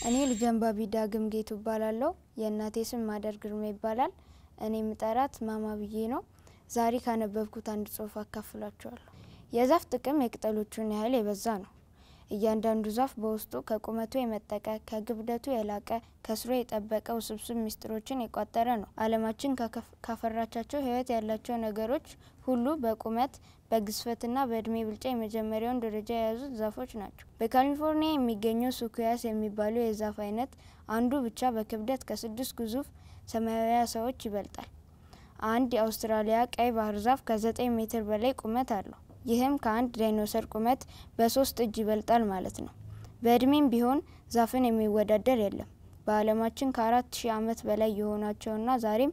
እኔ ልጅ አንባቢ ዳግም ጌቱ እባላለሁ። የእናቴ ስም ማደር ግርማ ይባላል። እኔ ምጠራት ማማ ብዬ ነው። ዛሬ ካነበብኩት አንድ ጽሑፍ አካፍላችኋለሁ። የዛፍ ጥቅም የቅጠሎቹን ያህል የበዛ ነው። እያንዳንዱ ዛፍ በውስጡ ከቁመቱ የመጠቀ ከግብደቱ የላቀ ከስሩ የጠበቀ ውስብስብ ምስጢሮችን የቋጠረ ነው። ዓለማችን ካፈራቻቸው ሕይወት ያላቸው ነገሮች ሁሉ በቁመት በግዝፈትና በእድሜ ብልጫ የመጀመሪያውን ደረጃ የያዙት ዛፎች ናቸው። በካሊፎርኒያ የሚገኘው ሱኩያስ የሚባለው የዛፍ አይነት አንዱ ብቻ በክብደት ከስድስት ግዙፍ ሰማያዊ ዓሳዎች ይበልጣል። አንድ የአውስትራሊያ ቀይ ባህር ዛፍ ከዘጠኝ ሜትር በላይ ቁመት አለው። ይህም ከአንድ ዳይኖሰር ቁመት በሶስት እጅ ይበልጣል ማለት ነው። በእድሜም ቢሆን ዛፍን የሚወዳደር የለም። በዓለማችን ከአራት ሺህ ዓመት በላይ የሆናቸውና ዛሬም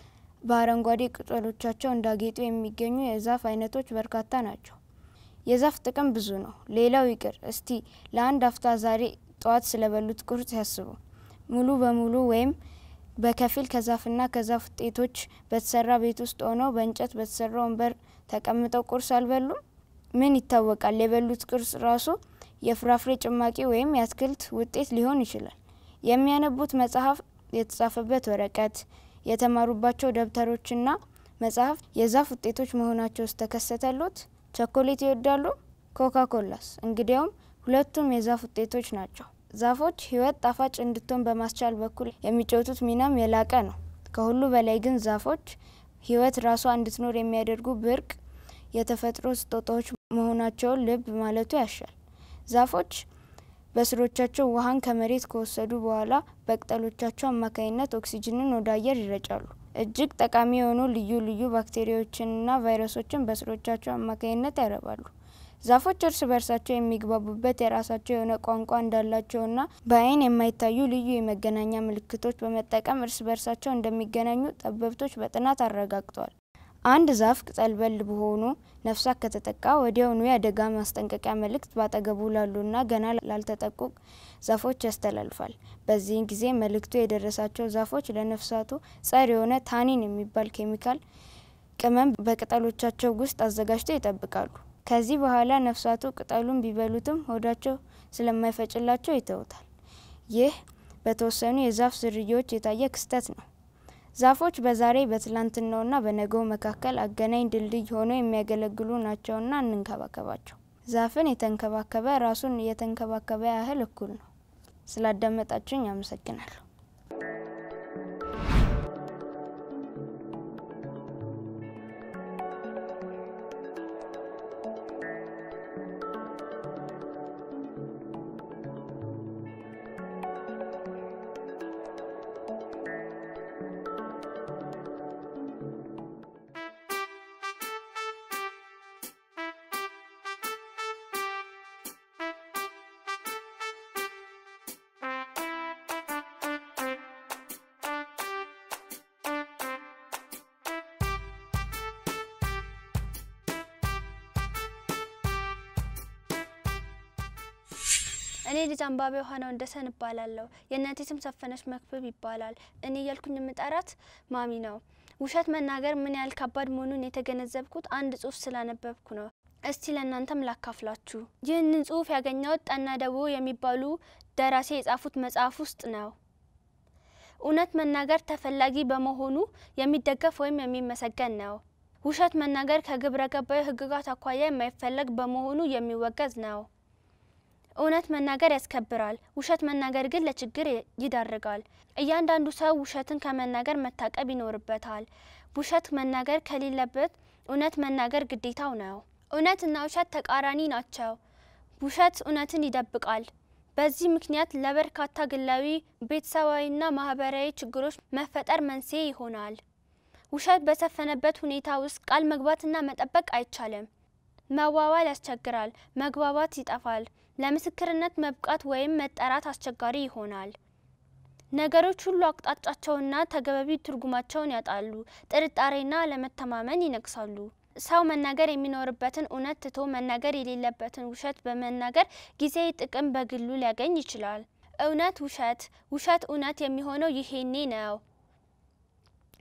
በአረንጓዴ ቅጠሎቻቸው እንዳጌጡ የሚገኙ የዛፍ አይነቶች በርካታ ናቸው። የዛፍ ጥቅም ብዙ ነው። ሌላው ይቅር እስቲ ለአንድ አፍታ ዛሬ ጠዋት ስለበሉት ቁርስ ያስቡ። ሙሉ በሙሉ ወይም በከፊል ከዛፍና ከዛፍ ውጤቶች በተሰራ ቤት ውስጥ ሆነው በእንጨት በተሰራ ወንበር ተቀምጠው ቁርስ አልበሉም? ምን ይታወቃል፣ የበሉት ቁርስ ራሱ የፍራፍሬ ጭማቂ ወይም የአትክልት ውጤት ሊሆን ይችላል። የሚያነቡት መጽሐፍ፣ የተጻፈበት ወረቀት፣ የተማሩባቸው ደብተሮችና መጽሐፍ የዛፍ ውጤቶች መሆናቸውስ ተከሰተሎት? ቸኮሌት ይወዳሉ? ኮካ ኮላስ? እንግዲያውም ሁለቱም የዛፍ ውጤቶች ናቸው። ዛፎች ሕይወት ጣፋጭ እንድትሆን በማስቻል በኩል የሚጫወቱት ሚናም የላቀ ነው። ከሁሉ በላይ ግን ዛፎች ሕይወት ራሷ እንድትኖር የሚያደርጉ ብርቅ የተፈጥሮ ስጦታዎች መሆናቸውን ልብ ማለቱ ያሻል። ዛፎች በስሮቻቸው ውሃን ከመሬት ከወሰዱ በኋላ በቅጠሎቻቸው አማካኝነት ኦክሲጅንን ወደ አየር ይረጫሉ። እጅግ ጠቃሚ የሆኑ ልዩ ልዩ ባክቴሪያዎችንና ቫይረሶችን በስሮቻቸው አማካኝነት ያረባሉ። ዛፎች እርስ በርሳቸው የሚግባቡበት የራሳቸው የሆነ ቋንቋ እንዳላቸውና በአይን የማይታዩ ልዩ የመገናኛ ምልክቶች በመጠቀም እርስ በርሳቸው እንደሚገናኙ ጠበብቶች በጥናት አረጋግጠዋል። አንድ ዛፍ ቅጠል በል በሆኑ ነፍሳት ከተጠቃ ወዲያውኑ የአደጋ ማስጠንቀቂያ መልእክት ባጠገቡ ላሉና ገና ላልተጠቁ ዛፎች ያስተላልፋል። በዚህን ጊዜ መልእክቱ የደረሳቸው ዛፎች ለነፍሳቱ ጸር የሆነ ታኒን የሚባል ኬሚካል ቅመም በቅጠሎቻቸው ውስጥ አዘጋጅተው ይጠብቃሉ። ከዚህ በኋላ ነፍሳቱ ቅጠሉን ቢበሉትም ሆዳቸው ስለማይፈጭላቸው ይተውታል። ይህ በተወሰኑ የዛፍ ዝርያዎች የታየ ክስተት ነው። ዛፎች በዛሬ በትላንትናውና በነገው መካከል አገናኝ ድልድይ ሆነው የሚያገለግሉ ናቸውና እንንከባከባቸው። ዛፍን የተንከባከበ ራሱን የተንከባከበ ያህል እኩል ነው። ስላዳመጣችሁኝ አመሰግናለሁ። እኔ ልጅ አንባቢ ዮሐና ወንደሰን እባላለሁ። የእናቴ ስም ሰፈነች መክብብ ይባላል። እኔ እያልኩኝ የምጠራት ማሚ ነው። ውሸት መናገር ምን ያህል ከባድ መሆኑን የተገነዘብኩት አንድ ጽሑፍ ስላነበብኩ ነው። እስቲ ለእናንተም ላካፍላችሁ። ይህንን ጽሑፍ ያገኘሁት ጠና ደቦ የሚባሉ ደራሲ የጻፉት መጽሐፍ ውስጥ ነው። እውነት መናገር ተፈላጊ በመሆኑ የሚደገፍ ወይም የሚመሰገን ነው። ውሸት መናገር ከግብረ ገባዊ ሕግጋት አኳያ የማይፈለግ በመሆኑ የሚወገዝ ነው። እውነት መናገር ያስከብራል። ውሸት መናገር ግን ለችግር ይዳርጋል። እያንዳንዱ ሰው ውሸትን ከመናገር መታቀብ ይኖርበታል። ውሸት መናገር ከሌለበት እውነት መናገር ግዴታው ነው። እውነትና ውሸት ተቃራኒ ናቸው። ውሸት እውነትን ይደብቃል። በዚህ ምክንያት ለበርካታ ግላዊ፣ ቤተሰባዊና ማህበራዊ ችግሮች መፈጠር መንስኤ ይሆናል። ውሸት በሰፈነበት ሁኔታ ውስጥ ቃል መግባትና መጠበቅ አይቻልም። መዋዋል ያስቸግራል። መግባባት ይጠፋል። ለምስክርነት መብቃት ወይም መጠራት አስቸጋሪ ይሆናል። ነገሮች ሁሉ አቅጣጫቸውና ተገቢ ትርጉማቸውን ያጣሉ። ጥርጣሬና አለመተማመን ይነግሳሉ። ሰው መናገር የሚኖርበትን እውነት ትቶ መናገር የሌለበትን ውሸት በመናገር ጊዜያዊ ጥቅም በግሉ ሊያገኝ ይችላል። እውነት ውሸት፣ ውሸት እውነት የሚሆነው ይሄኔ ነው።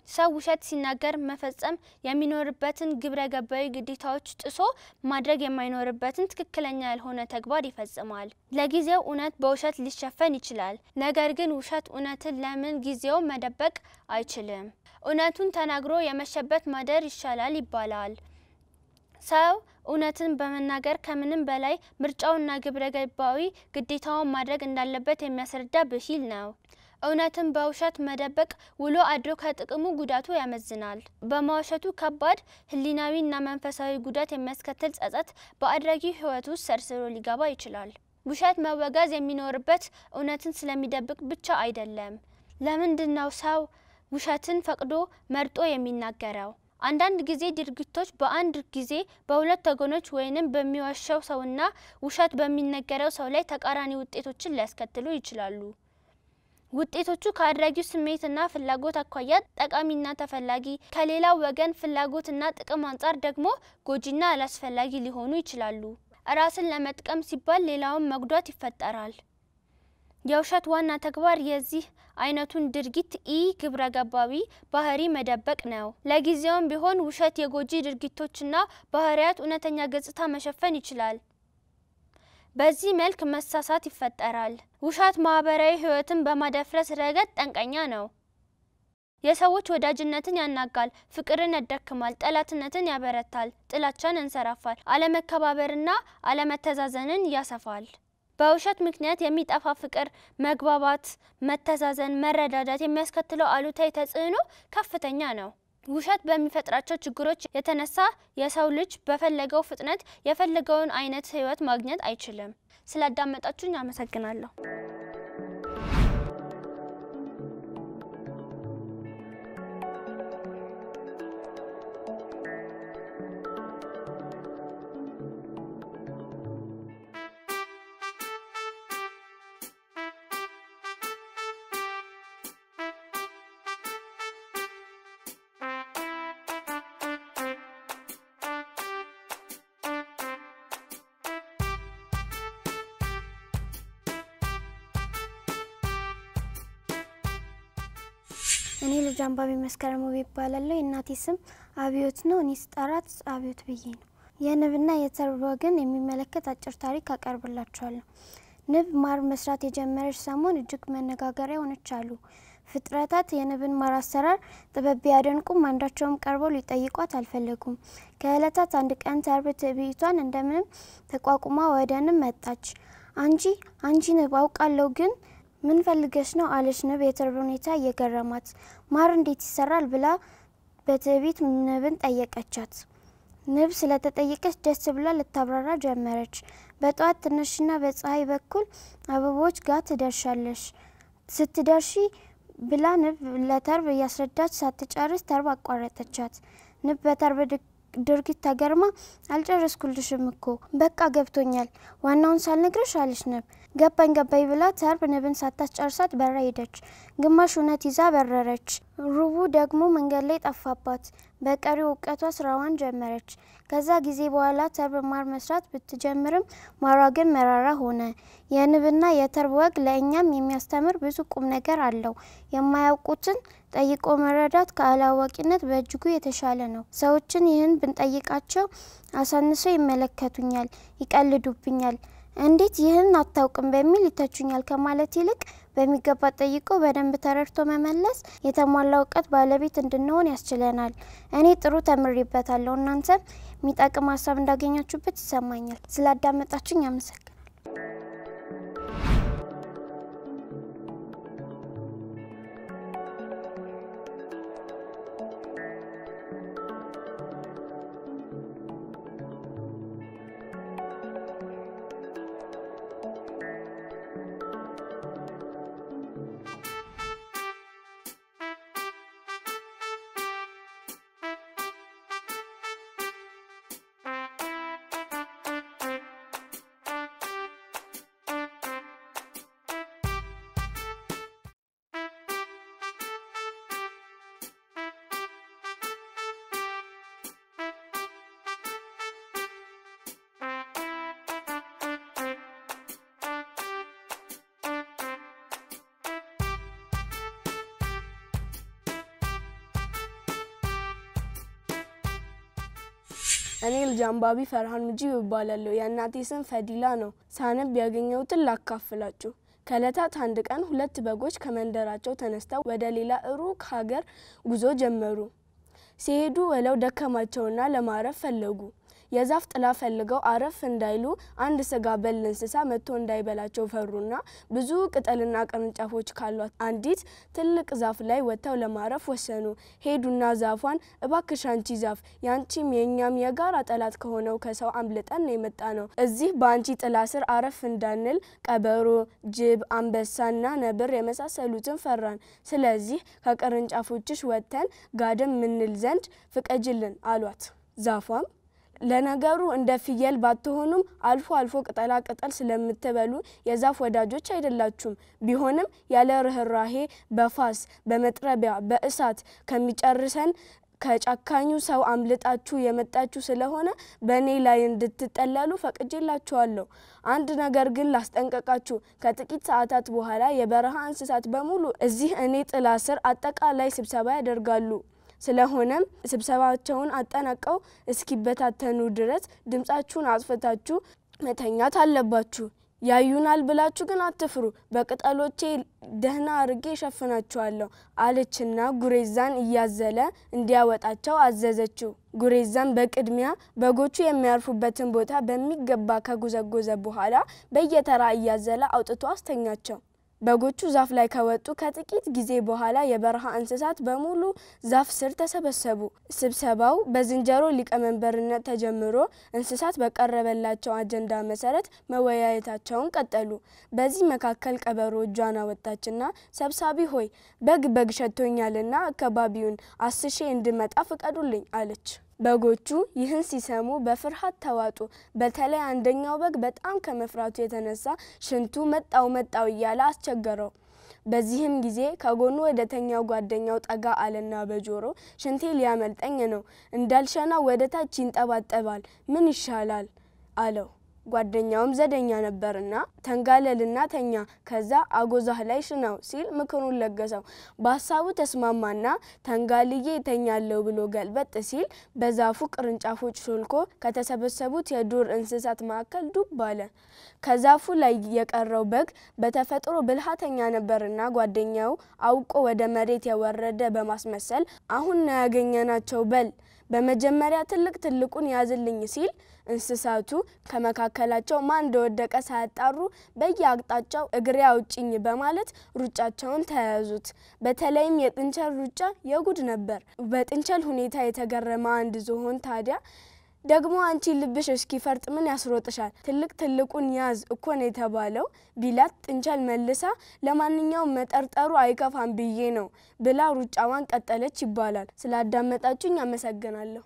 ሰው ውሸት ሲናገር መፈጸም የሚኖርበትን ግብረ ገባዊ ግዴታዎች ጥሶ ማድረግ የማይኖርበትን ትክክለኛ ያልሆነ ተግባር ይፈጽማል። ለጊዜው እውነት በውሸት ሊሸፈን ይችላል። ነገር ግን ውሸት እውነትን ለምን ጊዜው መደበቅ አይችልም። እውነቱን ተናግሮ የመሸበት ማደር ይሻላል ይባላል። ሰው እውነትን በመናገር ከምንም በላይ ምርጫውና ግብረ ገባዊ ግዴታውን ማድረግ እንዳለበት የሚያስረዳ ብሂል ነው። እውነትን በውሸት መደበቅ ውሎ አድሮ ከጥቅሙ ጉዳቱ ያመዝናል። በመዋሸቱ ከባድ ሕሊናዊና መንፈሳዊ ጉዳት የሚያስከትል ጸጸት በአድራጊ ሕይወት ውስጥ ሰርስሮ ሊገባ ይችላል። ውሸት መወገዝ የሚኖርበት እውነትን ስለሚደብቅ ብቻ አይደለም። ለምንድን ነው ሰው ውሸትን ፈቅዶ መርጦ የሚናገረው? አንዳንድ ጊዜ ድርጊቶች በአንድ ጊዜ በሁለት ወገኖች ወይንም በሚዋሸው ሰውና ውሸት በሚነገረው ሰው ላይ ተቃራኒ ውጤቶችን ሊያስከትሉ ይችላሉ። ውጤቶቹ ከአድራጊው ስሜትና ፍላጎት አኳያ ጠቃሚና ተፈላጊ፣ ከሌላው ወገን ፍላጎትና ጥቅም አንጻር ደግሞ ጎጂና አላስፈላጊ ሊሆኑ ይችላሉ። ራስን ለመጥቀም ሲባል ሌላውን መጉዳት ይፈጠራል። የውሸት ዋና ተግባር የዚህ አይነቱን ድርጊት ኢ ግብረ ገባዊ ባህሪ መደበቅ ነው። ለጊዜውም ቢሆን ውሸት የጎጂ ድርጊቶችና ባህሪያት እውነተኛ ገጽታ መሸፈን ይችላል። በዚህ መልክ መሳሳት ይፈጠራል። ውሸት ማህበራዊ ሕይወትን በማደፍረስ ረገድ ጠንቀኛ ነው። የሰዎች ወዳጅነትን ያናጋል፣ ፍቅርን ያዳክማል፣ ጠላትነትን ያበረታል፣ ጥላቻን ያንሰራፋል፣ አለመከባበርና አለመተዛዘንን ያሰፋል። በውሸት ምክንያት የሚጠፋ ፍቅር፣ መግባባት፣ መተዛዘን፣ መረዳዳት የሚያስከትለው አሉታዊ ተጽዕኖ ከፍተኛ ነው። ውሸት በሚፈጥራቸው ችግሮች የተነሳ የሰው ልጅ በፈለገው ፍጥነት የፈለገውን አይነት ህይወት ማግኘት አይችልም። ስላዳመጣችሁኝ አመሰግናለሁ። እኔ ልጅ አንባቢ መስከረም ውቤ ይባላለሁ። የእናቴ ስም አብዮት ነው። እኔ ስጠራት አብዮት ብዬ ነው። የንብና የተርብ ወግን የሚመለከት አጭር ታሪክ አቀርብላችኋለሁ። ንብ ማር መስራት የጀመረች ሰሞን እጅግ መነጋገሪያ ሆነች አሉ። ፍጥረታት የንብን ማር አሰራር ጥበብ ቢያደንቁም አንዳቸውም ቀርበው ሊጠይቋት አልፈለጉም። ከእለታት አንድ ቀን ተርብ ትዕቢቷን እንደምንም ተቋቁማ ወደ ንብ መጣች። አንቺ አንቺ ንብ አውቃለሁ ግን ምን ፈልገሽ ነው አለች ንብ የተርብ ሁኔታ እየገረማት። ማር እንዴት ይሰራል ብላ በትዕቢት ንብን ጠየቀቻት። ንብ ስለተጠየቀች ደስ ብላ ልታብራራ ጀመረች። በጠዋት ትንሽና በፀሐይ በኩል አበቦች ጋር ትደርሻለሽ ስትደርሺ ብላ ንብ ለተርብ እያስረዳች ሳትጨርስ ተርብ አቋረጠቻት። ንብ በተርብ ድርጊት ተገርማ አልጨረስኩልሽም እኮ በቃ ገብቶኛል፣ ዋናውን ሳልነግርሽ አለች ንብ። ገባኝ ገባኝ ብላ ተርብ ንብን ሳታስጨርሳት በራ ሄደች። ግማሽ እውነት ይዛ በረረች፣ ሩቡ ደግሞ መንገድ ላይ ጠፋባት። በቀሪው እውቀቷ ስራዋን ጀመረች። ከዛ ጊዜ በኋላ ተርብ ማር መስራት ብትጀምርም ማሯ ግን መራራ ሆነ። የንብና የተርብ ወግ ለእኛም የሚያስተምር ብዙ ቁም ነገር አለው። የማያውቁትን ጠይቆ መረዳት ከአላዋቂነት በእጅጉ የተሻለ ነው። ሰዎችን ይህን ብንጠይቃቸው አሳንሰው ይመለከቱኛል፣ ይቀልዱብኛል፣ እንዴት ይህን አታውቅም በሚል ይተቹኛል ከማለት ይልቅ በሚገባ ጠይቆ በደንብ ተረድቶ መመለስ የተሟላ እውቀት ባለቤት እንድንሆን ያስችለናል። እኔ ጥሩ ተምሬበታለሁ። እናንተም የሚጠቅም ሀሳብ እንዳገኛችሁበት ይሰማኛል። ስላዳመጣችሁኝ አመሰግናለሁ። እኔ ልጅ አንባቢ ፈርሃን ሙጂብ እባላለሁ። የእናቴ ስም ፈዲላ ነው። ሳነብ ያገኘሁትን ላካፍላችሁ። ከእለታት አንድ ቀን ሁለት በጎች ከመንደራቸው ተነስተው ወደ ሌላ ሩቅ ሀገር ጉዞ ጀመሩ። ሲሄዱ ውለው ደከማቸውና ለማረፍ ፈለጉ። የዛፍ ጥላ ፈልገው አረፍ እንዳይሉ አንድ ስጋ በል እንስሳ መጥቶ እንዳይበላቸው ፈሩና ብዙ ቅጠልና ቅርንጫፎች ካሏት አንዲት ትልቅ ዛፍ ላይ ወጥተው ለማረፍ ወሰኑ። ሄዱና ዛፏን እባክሽ አንቺ ዛፍ ያንቺም የእኛም የጋራ ጠላት ከሆነው ከሰው አምልጠን ነው የመጣ ነው። እዚህ በአንቺ ጥላ ስር አረፍ እንዳንል ቀበሮ፣ ጅብ፣ አንበሳና ነብር የመሳሰሉትን ፈራን። ስለዚህ ከቅርንጫፎችሽ ወጥተን ጋደም ምንል ዘንድ ፍቀጅልን አሏት። ዛፏም ለነገሩ እንደ ፍየል ባትሆኑም አልፎ አልፎ ቅጠላ ቅጠል ስለምትበሉ የዛፍ ወዳጆች አይደላችሁም። ቢሆንም ያለ ርኅራሄ በፋስ በመጥረቢያ በእሳት ከሚጨርሰን ከጨካኙ ሰው አምልጣችሁ የመጣችሁ ስለሆነ በእኔ ላይ እንድትጠለሉ ፈቅጄላችኋለሁ። አንድ ነገር ግን ላስጠንቀቃችሁ፣ ከጥቂት ሰዓታት በኋላ የበረሃ እንስሳት በሙሉ እዚህ እኔ ጥላ ስር አጠቃላይ ስብሰባ ያደርጋሉ። ስለሆነም ስብሰባቸውን አጠናቀው እስኪበታተኑ ድረስ ድምጻችሁን አጥፍታችሁ መተኛት አለባችሁ። ያዩናል ብላችሁ ግን አትፍሩ፣ በቅጠሎቼ ደህና አርጌ እሸፍናችኋለሁ አለችና ጉሬዛን እያዘለ እንዲያወጣቸው አዘዘችው። ጉሬዛን በቅድሚያ በጎቹ የሚያርፉበትን ቦታ በሚገባ ከጎዘጎዘ በኋላ በየተራ እያዘለ አውጥቶ አስተኛቸው። በጎቹ ዛፍ ላይ ከወጡ ከጥቂት ጊዜ በኋላ የበረሃ እንስሳት በሙሉ ዛፍ ስር ተሰበሰቡ። ስብሰባው በዝንጀሮ ሊቀመንበርነት ተጀምሮ እንስሳት በቀረበላቸው አጀንዳ መሰረት መወያየታቸውን ቀጠሉ። በዚህ መካከል ቀበሮ እጇን አወጣችና ሰብሳቢ ሆይ በግ በግ ሸቶኛልና አካባቢውን አስሼ እንድመጣ ፍቀዱልኝ አለች። በጎቹ ይህን ሲሰሙ በፍርሃት ተዋጡ። በተለይ አንደኛው በግ በጣም ከመፍራቱ የተነሳ ሽንቱ መጣው መጣው እያለ አስቸገረው። በዚህም ጊዜ ከጎኑ ወደ ተኛው ጓደኛው ጠጋ አለና በጆሮ ሽንቴ ሊያመልጠኝ ነው፣ እንዳልሸና ወደ ታች ይንጠባጠባል፣ ምን ይሻላል አለው። ጓደኛውም ዘደኛ ነበርና ተንጋለልና ተኛ፣ ከዛ አጎዛህ ላይ ሽናው ሲል ምክሩን ለገሰው። በሀሳቡ ተስማማና ተንጋልዬ ተኛለው ብሎ ገልበጥ ሲል በዛፉ ቅርንጫፎች ሾልኮ ከተሰበሰቡት የዱር እንስሳት መካከል ዱብ አለ። ከዛፉ ላይ የቀረው በግ በተፈጥሮ ብልሃተኛ ነበርና ጓደኛው አውቆ ወደ መሬት የወረደ በማስመሰል አሁን ነው ያገኘናቸው በል በመጀመሪያ ትልቅ ትልቁን ያዝልኝ ሲል እንስሳቱ ከመካከላቸው ማን እንደወደቀ ሳያጣሩ በየአቅጣጫው እግሬ አውጭኝ በማለት ሩጫቸውን ተያያዙት። በተለይም የጥንቸል ሩጫ የጉድ ነበር። በጥንቸል ሁኔታ የተገረመ አንድ ዝሆን ታዲያ ደግሞ አንቺ ልብሽ እስኪፈርጥ ምን ያስሮጥሻል? ትልቅ ትልቁን ያዝ እኮን የተባለው ቢላት ጥንቸል መልሳ ለማንኛውም መጠርጠሩ አይከፋም ብዬ ነው ብላ ሩጫዋን ቀጠለች ይባላል። ስላዳመጣችሁኝ አመሰግናለሁ።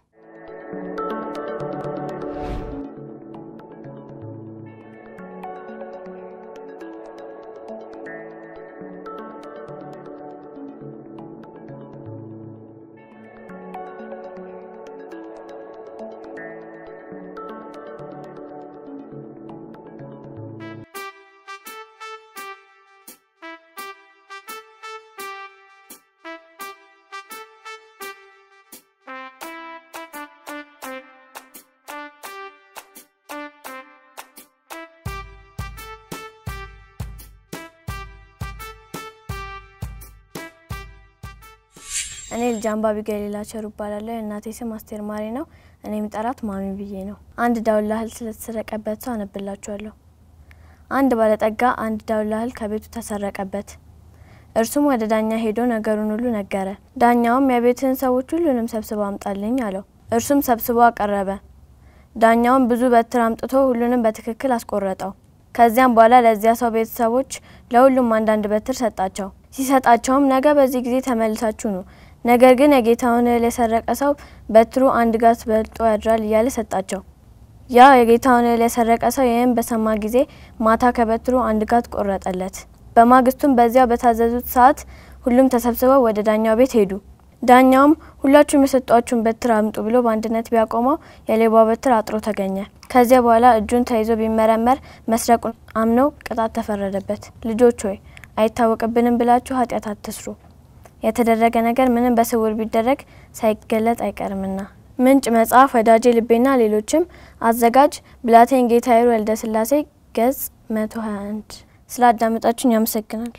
እኔ ልጅ አንባቢ ገሊላ ቸሩ እባላለሁ። የእናቴ ስም አስቴር ማሬ ነው። እኔ የምጠራት ማሚ ብዬ ነው። አንድ ዳውላ እህል ስለተሰረቀበት ሰው አነብላችኋለሁ። አንድ ባለጠጋ አንድ ዳውላ እህል ከቤቱ ተሰረቀበት። እርሱም ወደ ዳኛ ሄዶ ነገሩን ሁሉ ነገረ። ዳኛውም የቤትህን ሰዎች ሁሉንም ሰብስበው አምጣልኝ አለው። እርሱም ሰብስቦ አቀረበ። ዳኛውም ብዙ በትር አምጥቶ ሁሉንም በትክክል አስቆረጠው። ከዚያም በኋላ ለዚያ ሰው ቤተሰቦች ለሁሉም አንዳንድ በትር ሰጣቸው። ሲሰጣቸውም ነገ በዚህ ጊዜ ተመልሳችሁ ኑ ነገር ግን የጌታውን እህል የሰረቀ ሰው በትሩ አንድ ጋት በልጦ ያድራል እያለ ሰጣቸው። ያ የጌታውን እህል የሰረቀ ሰው ይህም በሰማ ጊዜ ማታ ከበትሩ አንድ ጋት ቆረጠለት። በማግስቱም በዚያው በታዘዙት ሰዓት ሁሉም ተሰብስበው ወደ ዳኛው ቤት ሄዱ። ዳኛውም ሁላችሁም የሰጧችሁን በትር አምጡ ብሎ በአንድነት ቢያቆመው የሌባው በትር አጥሮ ተገኘ። ከዚያ በኋላ እጁን ተይዞ ቢመረመር መስረቁን አምነው ቅጣት ተፈረደበት። ልጆች ሆይ አይታወቅብንም ብላችሁ ኃጢአት አትስሩ። የተደረገ ነገር ምንም በስውር ቢደረግ ሳይገለጥ አይቀርምና ምንጭ መጽሐፍ ወዳጄ ልቤና ሌሎችም አዘጋጅ ብላቴን ጌታዬ ወልደ ስላሴ ገጽ 121 ስለ አዳመጣችሁኝ ያመሰግናለሁ።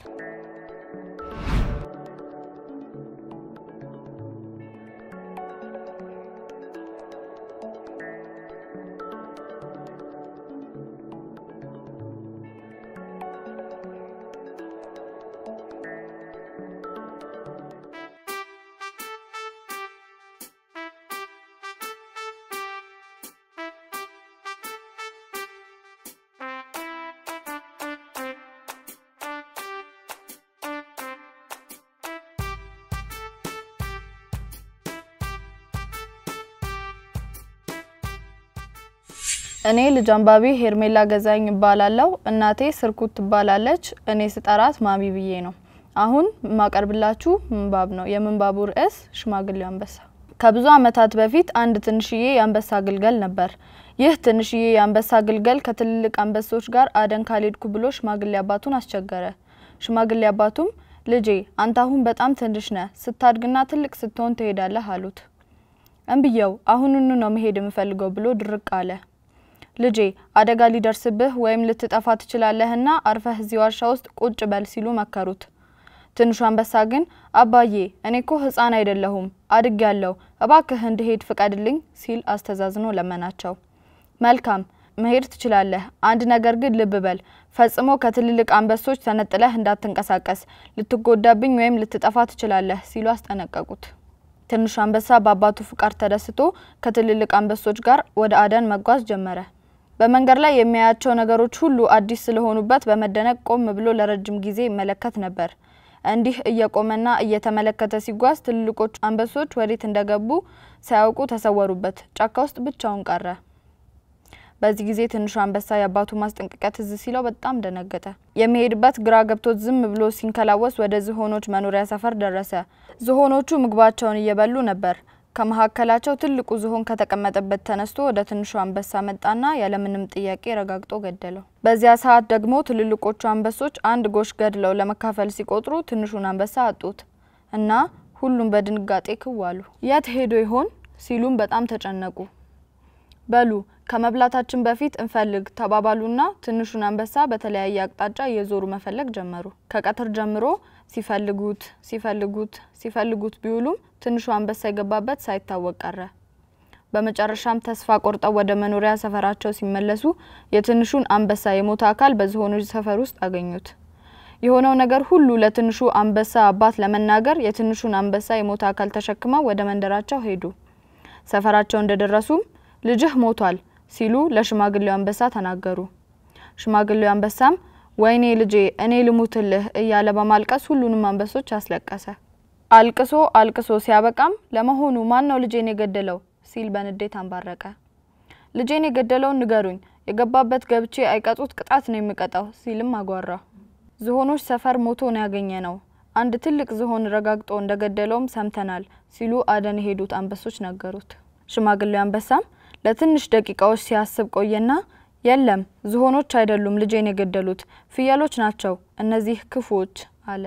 እኔ ልጅ አንባቢ ሄርሜላ ገዛኝ እባላለሁ። እናቴ ስርኩት ትባላለች። እኔ ስጠራት ማሚ ብዬ ነው። አሁን የማቀርብላችሁ ምንባብ ነው። የምንባቡ ርዕስ ሽማግሌው አንበሳ። ከብዙ ዓመታት በፊት አንድ ትንሽዬ የአንበሳ ግልገል ነበር። ይህ ትንሽዬ የአንበሳ ግልገል ከትልልቅ አንበሶች ጋር አደን ካልሄድኩ ብሎ ሽማግሌ አባቱን አስቸገረ። ሽማግሌ አባቱም ልጄ አንተ አሁን በጣም ትንሽ ነህ፣ ስታድግና ትልቅ ስትሆን ትሄዳለህ አሉት። እምብየው አሁኑኑ ነው መሄድ የምፈልገው ብሎ ድርቅ አለ። ልጄ አደጋ ሊደርስብህ ወይም ልትጠፋ ትችላለህና አርፈህ እዚህ ዋሻ ውስጥ ቁጭ በል ሲሉ መከሩት። ትንሹ አንበሳ ግን አባዬ እኔ እኮ ሕፃን አይደለሁም አድግ ያለው እባክህ እንድሄድ ፍቀድልኝ ሲል አስተዛዝኖ ለመናቸው። መልካም መሄድ ትችላለህ፣ አንድ ነገር ግን ልብ በል ፈጽሞ ከትልልቅ አንበሶች ተነጥለህ እንዳትንቀሳቀስ፣ ልትጎዳብኝ ወይም ልትጠፋ ትችላለህ ሲሉ አስጠነቀቁት። ትንሹ አንበሳ በአባቱ ፍቃድ ተደስቶ ከትልልቅ አንበሶች ጋር ወደ አደን መጓዝ ጀመረ። በመንገድ ላይ የሚያያቸው ነገሮች ሁሉ አዲስ ስለሆኑበት በመደነቅ ቆም ብሎ ለረጅም ጊዜ ይመለከት ነበር። እንዲህ እየቆመና እየተመለከተ ሲጓዝ ትልልቆቹ አንበሶች ወዴት እንደገቡ ሳያውቁ ተሰወሩበት። ጫካ ውስጥ ብቻውን ቀረ። በዚህ ጊዜ ትንሹ አንበሳ የአባቱ ማስጠንቀቂያ ትዝ ሲለው በጣም ደነገጠ። የሚሄድበት ግራ ገብቶት ዝም ብሎ ሲንከላወስ ወደ ዝሆኖች መኖሪያ ሰፈር ደረሰ። ዝሆኖቹ ምግባቸውን እየበሉ ነበር። ከመካከላቸው ትልቁ ዝሆን ከተቀመጠበት ተነስቶ ወደ ትንሹ አንበሳ መጣና ያለምንም ጥያቄ ረጋግጦ ገደለው። በዚያ ሰዓት ደግሞ ትልልቆቹ አንበሶች አንድ ጎሽ ገድለው ለመካፈል ሲቆጥሩ ትንሹን አንበሳ አጡት እና ሁሉም በድንጋጤ ክው አሉ። የት ሄዶ ይሆን ሲሉም በጣም ተጨነቁ። በሉ ከመብላታችን በፊት እንፈልግ ተባባሉና ትንሹን አንበሳ በተለያየ አቅጣጫ እየዞሩ መፈለግ ጀመሩ። ከቀትር ጀምሮ ሲፈልጉት ሲፈልጉት ሲፈልጉት ቢውሉም ትንሹ አንበሳ የገባበት ሳይታወቅ ቀረ። በመጨረሻም ተስፋ ቆርጠው ወደ መኖሪያ ሰፈራቸው ሲመለሱ የትንሹን አንበሳ የሞተ አካል በዝሆኖች ሰፈር ውስጥ አገኙት። የሆነው ነገር ሁሉ ለትንሹ አንበሳ አባት ለመናገር የትንሹን አንበሳ የሞተ አካል ተሸክመው ወደ መንደራቸው ሄዱ። ሰፈራቸው እንደደረሱም ልጅህ ሞቷል ሲሉ ለሽማግሌው አንበሳ ተናገሩ። ሽማግሌው አንበሳም ወይኔ ልጄ እኔ ልሙትልህ እያለ በማልቀስ ሁሉንም አንበሶች አስለቀሰ። አልቅሶ አልቅሶ ሲያበቃም ለመሆኑ ማን ነው ልጄን የገደለው ሲል በንዴት አንባረቀ። ልጄን የገደለውን ንገሩኝ፣ የገባበት ገብቼ አይቀጡት ቅጣት ነው የሚቀጣው ሲልም አጓራ። ዝሆኖች ሰፈር ሞቶ ነው ያገኘ ነው። አንድ ትልቅ ዝሆን ረጋግጦ እንደገደለውም ሰምተናል ሲሉ አደን የሄዱት አንበሶች ነገሩት። ሽማግሌው አንበሳም ለትንሽ ደቂቃዎች ሲያስብ ቆየና የለም ዝሆኖች አይደሉም ልጄን የገደሉት ፍየሎች ናቸው እነዚህ ክፉዎች አለ።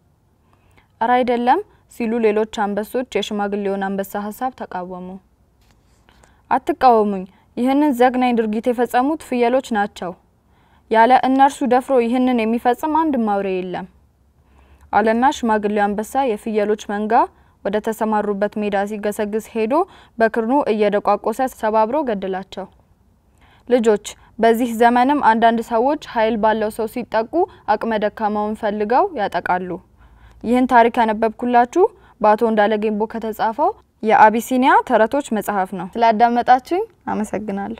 እረ አይደለም ሲሉ ሌሎች አንበሶች የሽማግሌውን አንበሳ ሀሳብ ተቃወሙ። አትቃወሙኝ፣ ይህንን ዘግናኝ ድርጊት የፈጸሙት ፍየሎች ናቸው። ያለ እነርሱ ደፍሮ ይህንን የሚፈጽም አንድ አውሬ የለም አለና ሽማግሌው አንበሳ የፍየሎች መንጋ ወደ ተሰማሩበት ሜዳ ሲገሰግስ ሄዶ በክርኑ እየደቋቆሰ ሰባብሮ ገደላቸው። ልጆች በዚህ ዘመንም አንዳንድ ሰዎች ኃይል ባለው ሰው ሲጠቁ አቅመ ደካማውን ፈልገው ያጠቃሉ። ይህን ታሪክ ያነበብኩላችሁ በአቶ እንዳለ ጌምቦ ከተጻፈው የአቢሲኒያ ተረቶች መጽሐፍ ነው። ስላዳመጣችሁኝ አመሰግናለሁ።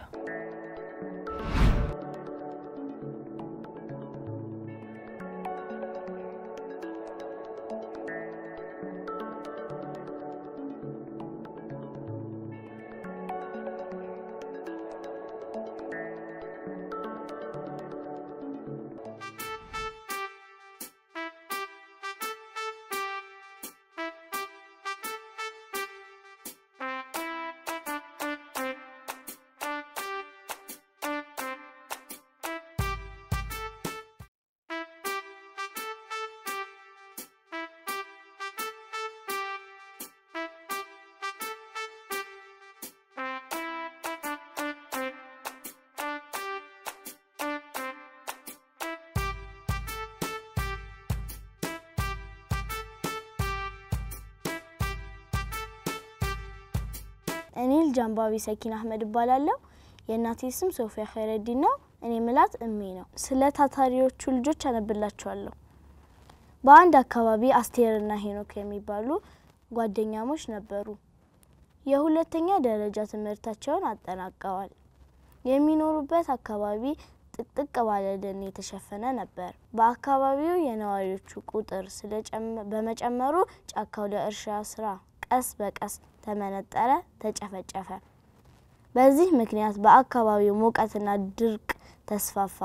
እኔ ልጅ አንባቢ ሰኪን አህመድ እባላለሁ። የእናቴ ስም ሶፊያ ኸይረዲን ነው። እኔ ምላት እሜ ነው። ስለ ታታሪዎቹ ልጆች አነብላችኋለሁ። በአንድ አካባቢ አስቴርና ሄኖክ የሚባሉ ጓደኛሞች ነበሩ። የሁለተኛ ደረጃ ትምህርታቸውን አጠናቀዋል። የሚኖሩበት አካባቢ ጥቅጥቅ ባለ ደን የተሸፈነ ነበር። በአካባቢው የነዋሪዎቹ ቁጥር በመጨመሩ ጫካው ለእርሻ ስራ ቀስ በቀስ ተመነጠረ፣ ተጨፈጨፈ። በዚህ ምክንያት በአካባቢው ሙቀትና ድርቅ ተስፋፋ።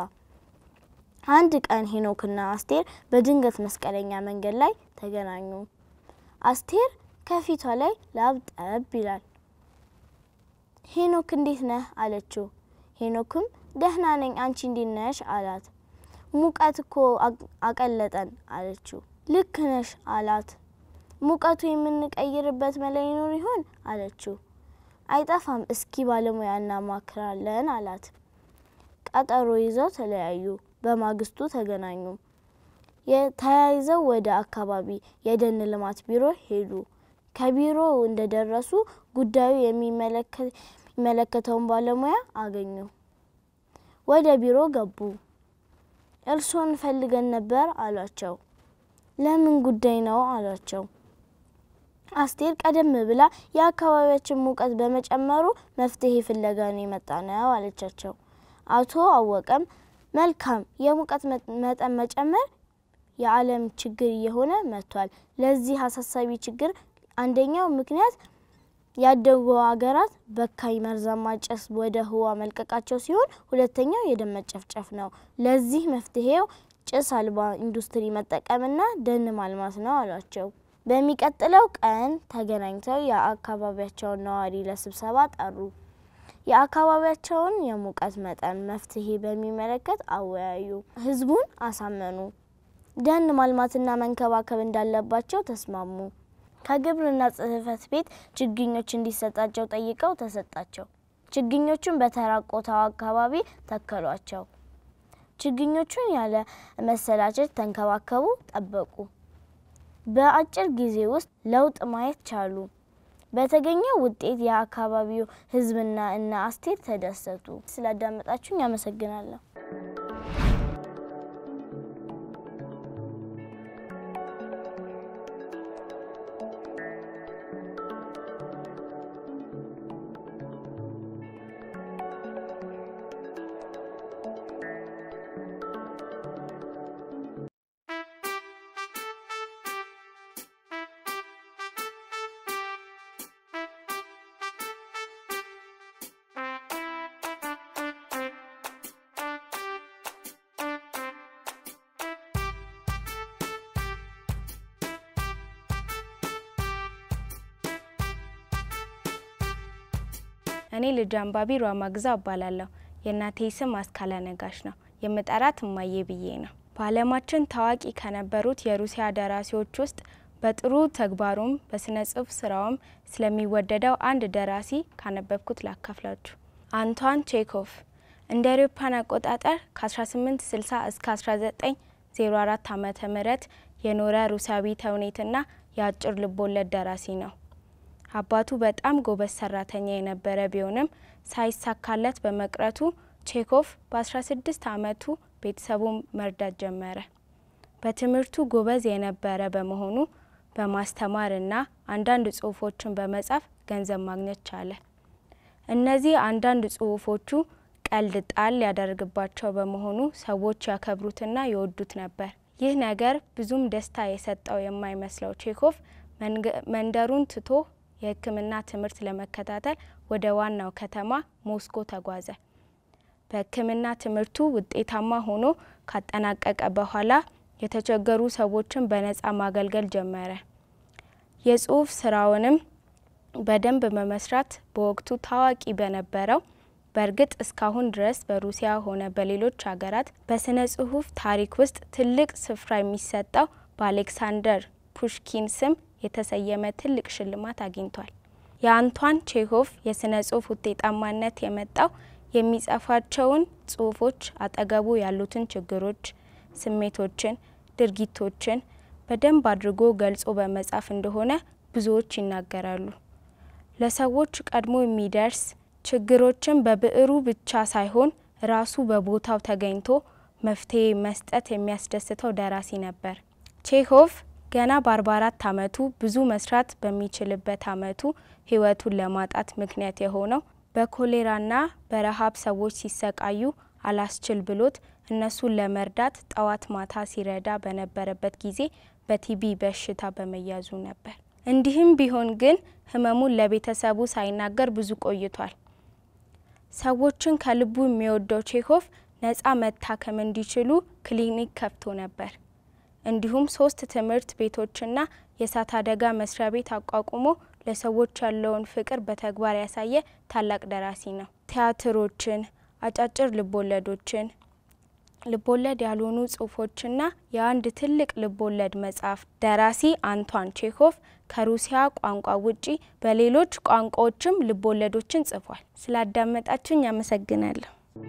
አንድ ቀን ሄኖክና አስቴር በድንገት መስቀለኛ መንገድ ላይ ተገናኙ። አስቴር ከፊቷ ላይ ላብ ጠብ ይላል። ሄኖክ እንዴት ነህ አለችው። ሄኖክም ደህና ነኝ፣ አንቺ እንዴት ነሽ አላት። ሙቀት እኮ አቀለጠን አለችው። ልክ ነሽ አላት። ሙቀቱ የምንቀይርበት መላ ይኖር ይሆን አለችው። አይጠፋም፣ እስኪ ባለሙያ እናማክራለን አላት። ቀጠሮ ይዘው ተለያዩ። በማግስቱ ተገናኙ። ተያይዘው ወደ አካባቢ የደን ልማት ቢሮ ሄዱ። ከቢሮው እንደደረሱ ጉዳዩ የሚመለከተውን ባለሙያ አገኙ። ወደ ቢሮ ገቡ። እርሶን ፈልገን ነበር አሏቸው። ለምን ጉዳይ ነው አሏቸው። አስቴር ቀደም ብላ የአካባቢያችን ሙቀት በመጨመሩ መፍትሄ ፍለጋ ነው የመጣ ነው አለቻቸው። አቶ አወቀም መልካም፣ የሙቀት መጠን መጨመር የዓለም ችግር እየሆነ መጥቷል። ለዚህ አሳሳቢ ችግር አንደኛው ምክንያት ያደጉ ሀገራት በካይ መርዛማ ጭስ ወደ ህዋ መልቀቃቸው ሲሆን ሁለተኛው የደን መጨፍጨፍ ነው። ለዚህ መፍትሄው ጭስ አልባ ኢንዱስትሪ መጠቀምና ደን ማልማት ነው አሏቸው። በሚቀጥለው ቀን ተገናኝተው የአካባቢያቸውን ነዋሪ ለስብሰባ ጠሩ። የአካባቢያቸውን የሙቀት መጠን መፍትሄ በሚመለከት አወያዩ። ህዝቡን አሳመኑ። ደን ማልማትና መንከባከብ እንዳለባቸው ተስማሙ። ከግብርና ጽሕፈት ቤት ችግኞች እንዲሰጣቸው ጠይቀው ተሰጣቸው። ችግኞቹን በተራቆተው አካባቢ ተከሏቸው። ችግኞቹን ያለ መሰላቸት ተንከባከቡ፣ ጠበቁ። በአጭር ጊዜ ውስጥ ለውጥ ማየት ቻሉ። በተገኘው ውጤት የአካባቢው ህዝብና እነ አስቴር ተደሰቱ። ስላዳመጣችሁኝ አመሰግናለሁ። እኔ ልጅ አንባቢ ሯማ ግዛው እባላለሁ። የእናቴ ስም አስካለ ነጋሽ ነው። የምጠራት እማዬ ብዬ ነው። በዓለማችን ታዋቂ ከነበሩት የሩሲያ ደራሲዎች ውስጥ በጥሩ ተግባሩም በስነ ጽሁፍ ስራውም ስለሚወደደው አንድ ደራሲ ካነበብኩት ላካፍላችሁ። አንቷን ቼኮቭ እንደ አውሮፓውያን አቆጣጠር ከ1860 እስከ 1904 ዓመተ ምህረት የኖረ ሩሲያዊ ተውኔትና የአጭር ልቦለድ ደራሲ ነው። አባቱ በጣም ጎበዝ ሰራተኛ የነበረ ቢሆንም ሳይሳካለት በመቅረቱ ቼኮቭ በ16 ዓመቱ ቤተሰቡን መርዳት ጀመረ። በትምህርቱ ጎበዝ የነበረ በመሆኑ በማስተማርና አንዳንድ ጽሁፎችን በመጻፍ ገንዘብ ማግኘት ቻለ። እነዚህ አንዳንድ ጽሁፎቹ ቀልድ ጣል ያደርግባቸው በመሆኑ ሰዎች ያከብሩትና ይወዱት ነበር። ይህ ነገር ብዙም ደስታ የሰጠው የማይመስለው ቼኮቭ መንደሩን ትቶ የሕክምና ትምህርት ለመከታተል ወደ ዋናው ከተማ ሞስኮ ተጓዘ። በሕክምና ትምህርቱ ውጤታማ ሆኖ ካጠናቀቀ በኋላ የተቸገሩ ሰዎችን በነጻ ማገልገል ጀመረ። የጽሁፍ ስራውንም በደንብ በመስራት በወቅቱ ታዋቂ በነበረው በእርግጥ እስካሁን ድረስ በሩሲያ ሆነ በሌሎች ሀገራት በስነ ጽሁፍ ታሪክ ውስጥ ትልቅ ስፍራ የሚሰጠው በአሌክሳንደር ፑሽኪን ስም የተሰየመ ትልቅ ሽልማት አግኝቷል። የአንቷን ቼሆቭ የስነ ጽሁፍ ውጤታማነት የመጣው የሚጽፋቸውን ጽሁፎች አጠገቡ ያሉትን ችግሮች፣ ስሜቶችን፣ ድርጊቶችን በደንብ አድርጎ ገልጾ በመጻፍ እንደሆነ ብዙዎች ይናገራሉ። ለሰዎች ቀድሞ የሚደርስ ችግሮችን በብዕሩ ብቻ ሳይሆን ራሱ በቦታው ተገኝቶ መፍትሄ መስጠት የሚያስደስተው ደራሲ ነበር። ቼሆቭ ገና በ44 ዓመቱ ብዙ መስራት በሚችልበት ዓመቱ ሕይወቱን ለማጣት ምክንያት የሆነው በኮሌራና በረሃብ ሰዎች ሲሰቃዩ አላስችል ብሎት እነሱን ለመርዳት ጠዋት ማታ ሲረዳ በነበረበት ጊዜ በቲቢ በሽታ በመያዙ ነበር። እንዲህም ቢሆን ግን ህመሙን ለቤተሰቡ ሳይናገር ብዙ ቆይቷል። ሰዎችን ከልቡ የሚወደው ቼሆቭ ነፃ መታከም እንዲችሉ ክሊኒክ ከፍቶ ነበር። እንዲሁም ሶስት ትምህርት ቤቶችና የእሳት አደጋ መስሪያ ቤት አቋቁሞ ለሰዎች ያለውን ፍቅር በተግባር ያሳየ ታላቅ ደራሲ ነው። ቲያትሮችን፣ አጫጭር ልቦለዶችን፣ ልቦለድ ያልሆኑ ጽሁፎችና የአንድ ትልቅ ልቦለድ መጽሐፍ ደራሲ አንቷን ቼኮቭ ከሩሲያ ቋንቋ ውጪ በሌሎች ቋንቋዎችም ልቦለዶችን ጽፏል። ስላዳመጣችሁኝ አመሰግናለሁ።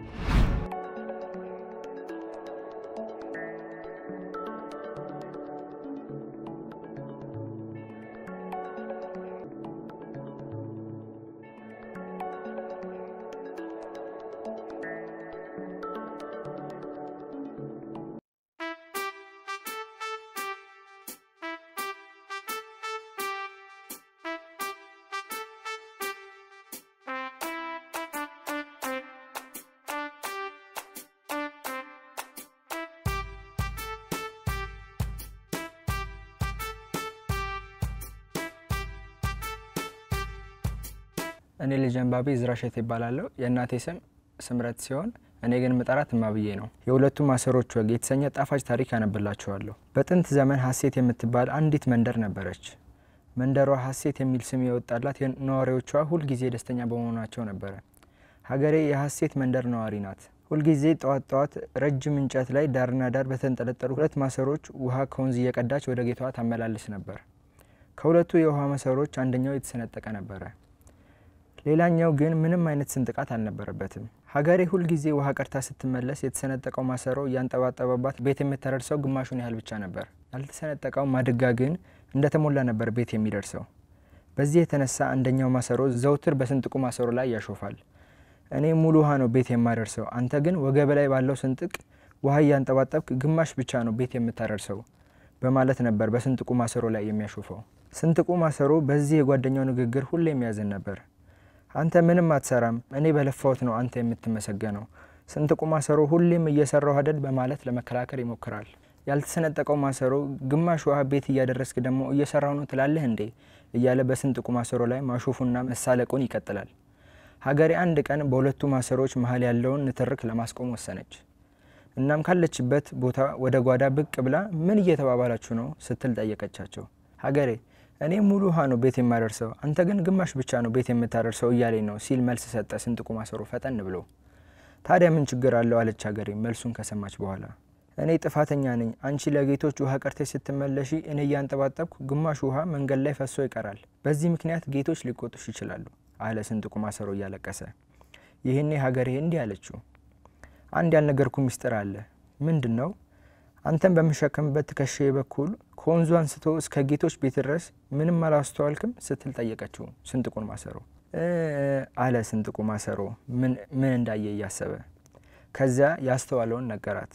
እኔ ልጅ አንባቢ ዝራ ሸት ይባላለሁ። የእናቴ ስም ስምረት ሲሆን እኔ ግን ምጠራት እማብዬ ነው። የሁለቱም ማሰሮች ወግ የተሰኘ ጣፋጭ ታሪክ ያነብላችኋለሁ። በጥንት ዘመን ሀሴት የምትባል አንዲት መንደር ነበረች። መንደሯ ሀሴት የሚል ስም የወጣላት ነዋሪዎቿ ሁልጊዜ ደስተኛ በመሆናቸው ነበረ። ሀገሬ የሀሴት መንደር ነዋሪ ናት። ሁልጊዜ ጠዋት ጠዋት ረጅም እንጨት ላይ ዳርና ዳር በተንጠለጠሉ ሁለት ማሰሮች ውሃ ከወንዝ እየቀዳች ወደ ጌታዋ ታመላልስ ነበር። ከሁለቱ የውሃ ማሰሮች አንደኛው የተሰነጠቀ ነበረ። ሌላኛው ግን ምንም አይነት ስንጥቃት አልነበረበትም። ሀገሬ ሁልጊዜ ውሃ ቀድታ ስትመለስ የተሰነጠቀው ማሰሮ እያንጠባጠበባት ቤት የምትደርሰው ግማሹን ያህል ብቻ ነበር። ያልተሰነጠቀው ማድጋ ግን እንደተሞላ ነበር ቤት የሚደርሰው። በዚህ የተነሳ አንደኛው ማሰሮ ዘውትር በስንጥቁ ማሰሮ ላይ ያሾፋል። እኔ ሙሉ ውሃ ነው ቤት የማደርሰው፣ አንተ ግን ወገብ ላይ ባለው ስንጥቅ ውሃ እያንጠባጠብክ ግማሽ ብቻ ነው ቤት የምታደርሰው በማለት ነበር በስንጥቁ ማሰሮ ላይ የሚያሾፈው። ስንጥቁ ማሰሮ በዚህ የጓደኛው ንግግር ሁሌም ያዝን ነበር። አንተ ምንም አትሰራም፣ እኔ በለፋሁት ነው አንተ የምትመሰገነው። ስንጥቁ ማሰሮ ሁሌም እየሰራው አደል በማለት ለመከላከል ይሞክራል። ያልተሰነጠቀው ማሰሮ ግማሽ ውሃ ቤት እያደረስክ ደግሞ እየሰራው ነው ትላለህ እንዴ እያለ በስንጥቁ ማሰሮ ላይ ማሾፉና መሳለቁን ይቀጥላል። ሀገሬ አንድ ቀን በሁለቱ ማሰሮች መሀል ያለውን ንትርክ ለማስቆም ወሰነች። እናም ካለችበት ቦታ ወደ ጓዳ ብቅ ብላ ምን እየተባባላችሁ ነው ስትል ጠየቀቻቸው። ሀገሬ እኔ ሙሉ ውሃ ነው ቤት የማደርሰው፣ አንተ ግን ግማሽ ብቻ ነው ቤት የምታደርሰው እያለኝ ነው ሲል መልስ ሰጠ ስንጥቁ ማሰሮ ፈጠን ብሎ። ታዲያ ምን ችግር አለው አለች ሀገሬ መልሱን ከሰማች በኋላ። እኔ ጥፋተኛ ነኝ፣ አንቺ ለጌቶች ውሃ ቀርተሽ ስትመለሺ እኔ እያንጠባጠብኩ ግማሽ ውሃ መንገድ ላይ ፈሶ ይቀራል። በዚህ ምክንያት ጌቶች ሊቆጡሽ ይችላሉ አለ ስንጥቁ ማሰሮ እያለቀሰ። ይህኔ ሀገሬ እንዲህ አለችው፣ አንድ ያልነገርኩ ሚስጥር አለ። ምንድን ነው? አንተን በምሸከምበት ትከሻዬ በኩል ከወንዙ አንስቶ እስከ ጌቶች ቤት ድረስ ምንም አላስተዋልክም ስትል ጠየቀችው ስንጥቁን ማሰሮ። አለ ስንጥቁ ማሰሮ ምን እንዳየ እያሰበ። ከዚያ ያስተዋለውን ነገራት።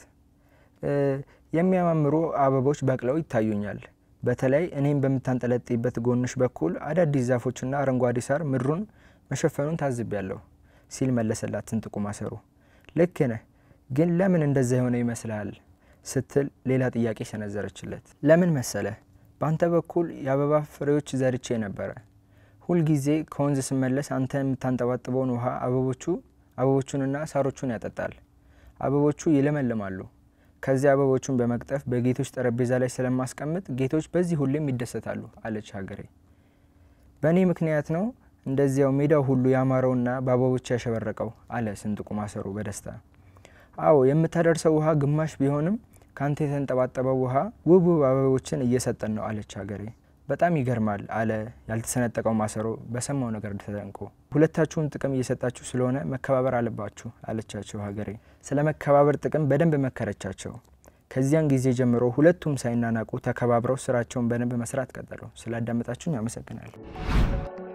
የሚያማምሩ አበቦች በቅለው ይታዩኛል። በተለይ እኔም በምታንጠለጥይበት ጎንሽ በኩል አዳዲስ ዛፎችና አረንጓዴ ሳር ምድሩን መሸፈኑን ታዝቤያለሁ ሲል መለሰላት ስንጥቁ ማሰሮ። ልክ ነህ፣ ግን ለምን እንደዛ የሆነ ይመስልሃል ስትል ሌላ ጥያቄ ሰነዘረችለት። ለምን መሰለህ? በአንተ በኩል የአበባ ፍሬዎች ዘርቼ ነበረ። ሁልጊዜ ከወንዝ ስመለስ አንተ የምታንጠባጥበውን ውሃ አበቦቹ አበቦቹንና ሳሮቹን ያጠጣል። አበቦቹ ይለመልማሉ። ከዚያ አበቦቹን በመቅጠፍ በጌቶች ጠረጴዛ ላይ ስለማስቀምጥ ጌቶች በዚህ ሁሌም ይደሰታሉ አለች ሀገሬ። በእኔ ምክንያት ነው እንደዚያው ሜዳው ሁሉ ያማረውና በአበቦች ያሸበረቀው አለ ስንጥቁ ማሰሮ በደስታ። አዎ የምታደርሰው ውሃ ግማሽ ቢሆንም ካንተ የተንጠባጠበው ውሃ ውብ ውብ አበቦችን እየሰጠን ነው አለች ሀገሬ። በጣም ይገርማል አለ ያልተሰነጠቀው ማሰሮ በሰማው ነገር ተደንቆ። ሁለታችሁም ጥቅም እየሰጣችሁ ስለሆነ መከባበር አለባችሁ አለቻቸው ሀገሬ። ስለ መከባበር ጥቅም በደንብ መከረቻቸው። ከዚያን ጊዜ ጀምሮ ሁለቱም ሳይናናቁ ተከባብረው ስራቸውን በደንብ መስራት ቀጠሉ። ስላዳመጣችሁኝ አመሰግናለሁ።